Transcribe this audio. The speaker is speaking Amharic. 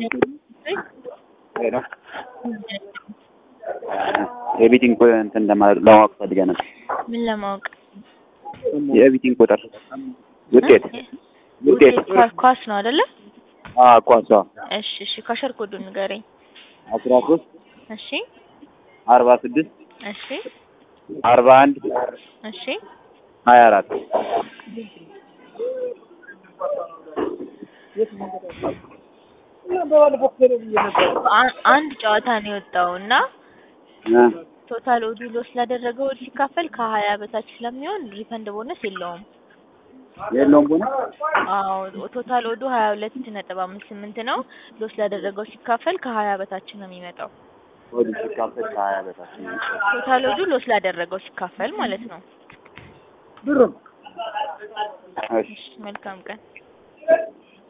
ሄሎ የቤቲንግ እንትን ለማወቅ ፈልገህ ነበር። ምን ለማወቅ? የቤቲንግ ቁጥር ውጤት ውጤት ኳስ- ኳስ ነው አይደለ? አዎ ኳሷ እሺ እሺ ካሸር ኮዱን ንገረኝ። አስራ ሶስት እሺ አርባ ስድስት እሺ አርባ አንድ እሺ ሀያ አራት አ- አንድ ጨዋታ ነው የወጣው እና ቶታል ኦዱ ሎስ ስላደረገው ኦድ ሲካፈል ከሀያ በታች ስለሚሆን ሪፈንድ ቦነስ የለውም። የለውም ቦነ አዎ ቶታል ኦዱ ሀያ ሁለት ነጥብ አምስት ስምንት ነው። ሎስ ላደረገው ሲካፈል ከሀያ በታች ነው የሚመጣው። ወደ ሲካፈል ከሀያ በታች ነው። ቶታል ኦዱ ሎስ ላደረገው ሲካፈል ማለት ነው። እሺ መልካም ቀን።